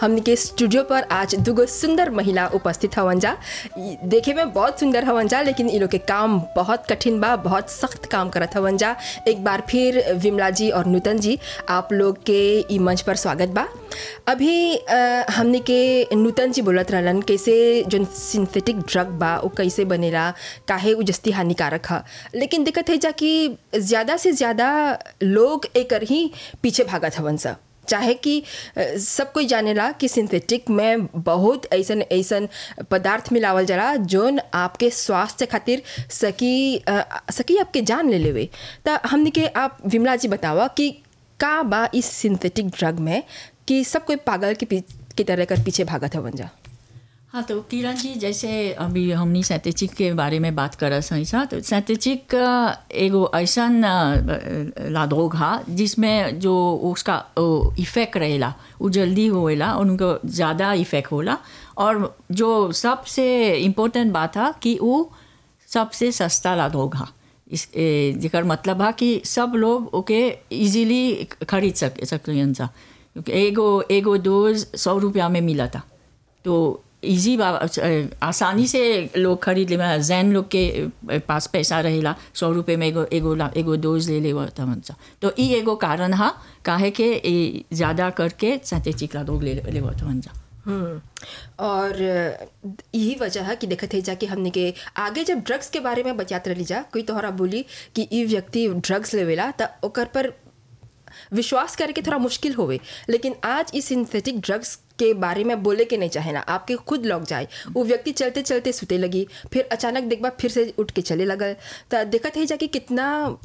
हमनी के स्टूडियो पर आज दुगो सुंदर महिला उपस्थित हवन जा ई देखे में बहुत सुंदर हवन जा लेकिन इ लोग के काम बहुत कठिन बा बहुत सख्त काम करत हवन जा एक बार फिर विमला जी और नूतन जी आप लोग के ई मंच पर स्वागत बा अभी अ, हमनी के नूतन जी बोलत रहलन कैसे जो सिंथेटिक ड्रग बा वो कैसे बनेला काहे उ जस्ती हानिकारक ह लेकिन दिक्कत है जा कि ज़्यादा से ज़्यादा लोग एकर ही पीछे भागत हवन सा चाहे कि अ, सब कोई जानेला कि सिंथेटिक में बहुत ऐसन ऐसन पदार्थ मिलावल जाला जोन आपके स्वास्थ्य खातिर सकी अ, सकी आपके जान ले लेवे त हमनी के आप विमला जी बतावा कि का बा इस सिंथेटिक ड्रग में कि सब कोई पागल के पी- की तरह कर पीछे भागत हवन जा हाँ तो किरण जी जैसे अभी हमनी सैंतेचिक के बारे में बात कर रहे हैं तो सैंतेचिक एगो ऐसा लादरोग हा जिसमें जो उसका इफेक्ट रहेला वो जल्दी होएला और उनको ज़्यादा इफेक्ट होला और जो सबसे इम्पोर्टेंट बात है कि वो सबसे सस्ता लादरोग हा इस ए, जेकर मतलब है कि सब लोग ओके इजीली खरीद सक सकते सा क्योंकि एगो एगो डोज सौ रुपया में मिला था तो इजी आसानी से लोग खरीद ले जैन लोग के पास पैसा रहेला सौ रुपये में एगो एगो ला- एगो डोज ले ले सा तो ई एगो कारण हा काहे के ई ज़्यादा करके सैंतेचिक ला लोग ले ले जा हम्म, और यही वजह है कि देखत है जा कि हमने के आगे जब ड्रग्स के बारे में बतियात रही जा कोई तोहरा बोली कि ई व्यक्ति ड्रग्स लेवेला त ओकर पर विश्वास करके थोड़ा मुश्किल होवे लेकिन आज इस सिंथेटिक ड्रग्स के बारे में बोले के नहीं चाहे ना आपके खुद लग जाए वो व्यक्ति चलते चलते सुते लगी फिर अचानक देखबा फिर से उठ के चले लगल तो देखत है जा कि कितना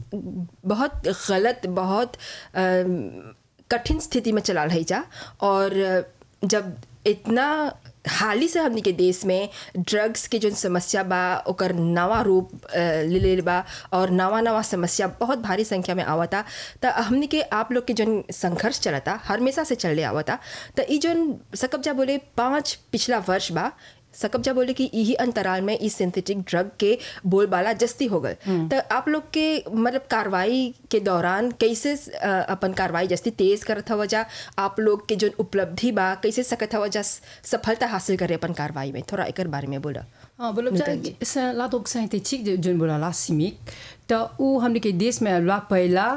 बहुत गलत बहुत अम, कठिन स्थिति में चला रही जा और जब इतना हाली से हमनी के देश में ड्रग्स के जो समस्या बा ओकर नवा रूप अ, ले ले बा और नवा नवा समस्या बहुत भारी संख्या में आवता त हमनी के आप लोग के जो संघर्ष चलता हमेशा से चले आवता त ई जोन सकबजा बोले पाँच पिछला वर्ष बा सकबजा बोले कि यही अंतराल में इस सिंथेटिक ड्रग के बोलबाला जस्ती हो गल तो आप लोग के मतलब कार्रवाई के दौरान कैसे अ, अपन कार्रवाई जस्ती तेज करत हवा जा आप लोग के जो उपलब्धि बा कैसे सकत हवा जा सफलता हासिल करे अपन कार्रवाई में थोड़ा एकर बारे में बोला हाँ बोलो बच्चा ला तो सिंथेटिक जो जोन बोला ला सिमिक तो वो हमने के देश में ला पहला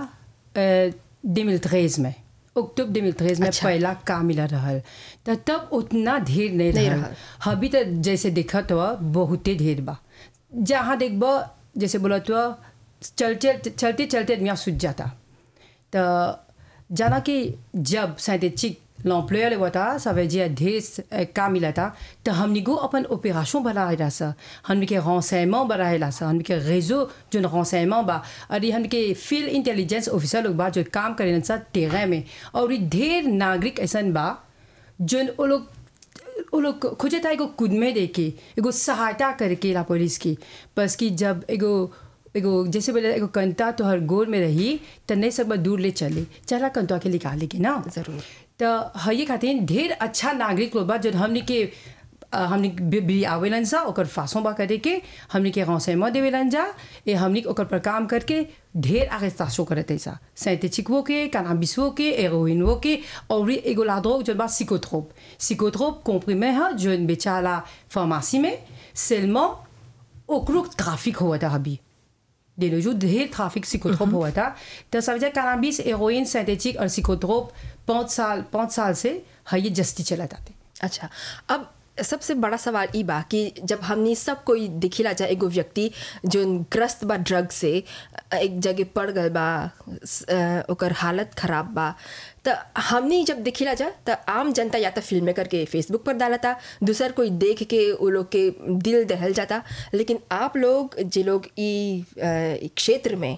दो मिल में अक्टूबर 2013 में अच्छा। पहला काम मिला रहल तो तब उतना ढेर नहीं नहीं रहल रहल। अभी तो जैसे देखा तो बहुते ढेर बा जहाँ देखबो जैसे बोला तो चलते चलते चलते आदमी सूझ जाता तो जाना कि जब सिंथेटिक l'employeur le था ça veut dire ढेर काम मिला था तो हमने को अपन ऑपरेशन बढ़ाएला सा हमने के renseignement बढ़ाएला सा हमने के réseau जो renseignement बा और ये हमने के फील्ड इंटेलिजेंस ऑफिसर लोग बा जो काम करेन सा टेरें में और ये ढेर नागरिक ऐसन बा जो वो लोग वो लोग खोजे था एगो खुद में देके एगो सहायता करके ला पुलिस की बस कि जब एगो एगो जैसे बोले एगो कंता तो हर गोर में रही तो नहीं सब दूर ले चले चला कंता के निकाले के ना जरूर। तो हये खातिर ढेर अच्छा नागरिक लोग बा जो हमने के अ, हमने बि- बि आवेलन सा ओकर फांसों बा करे के हमने के renseignement देवेलन जा ए हमने ओकर पर काम करके ढेर arrestation करते सा सिंथेटिकवो के कैनाबिसवो के हेरोइनवो के और ये एगो लादरोग जो बा psychotrope psychotrope comprimé है जो बेचाला फार्मेसी में seulement ओकरो ट्रैफिक हुआ था अभी de nos jours, ढेर ट्रैफिक psychotrope हुआ था तो ça veut dire cannabis héroïne synthétique और psychotrope पाँच साल पाँच साल से है ये जस्ती चला जाते अच्छा अब सबसे बड़ा सवाल ई बा कि जब हमनी सब कोई दिखिला जा एगो व्यक्ति जो ग्रस्त बा ड्रग से अ, एक जगह पड़ गल बा स- अ, ओकर हालत खराब बा त हमनी जब दिखिला जा त आम जनता या तो फिल्म करके फेसबुक पर डालता दूसर कोई देख के वो लोग के दिल दहल जाता लेकिन आप लोग जे लोग ई अ, ई क्षेत्र में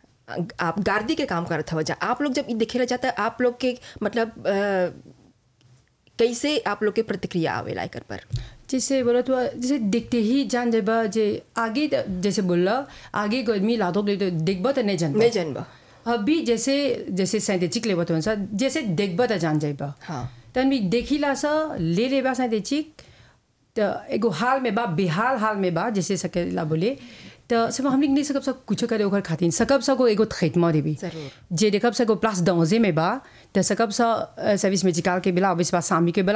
आप गार्दी के काम करत हो जा आप लोग जब ई दिखेला जाता आप लोग के मतलब अ, कैसे आप लोग के प्रतिक्रिया आवेला एकर पर जैसे बोला तो जैसे देखते ही जान जेबा जे आगे त- जैसे बोला आगे को आदमी लादो ले तो देखबा तो नहीं जान नहीं जानबा अभी जैसे जैसे सिंथेटिक लेबा तो सा जैसे देखबा तो जान जाइबा हाँ। तन भी देखिला सा ले लेबा सिंथेटिक तो एगो हाल में बा बेहाल हाल में बा जैसे सकेला बोले तो सब हम नहीं सकब सब कुछ करे ओकर खातिर सकब सको एगो ट्रीटमेंट देबी जरूर। जे देखब सको प्लस दांजे में बा तो सकब सा सर्विस मेडिकल के बेला अभी बा सामी के बेला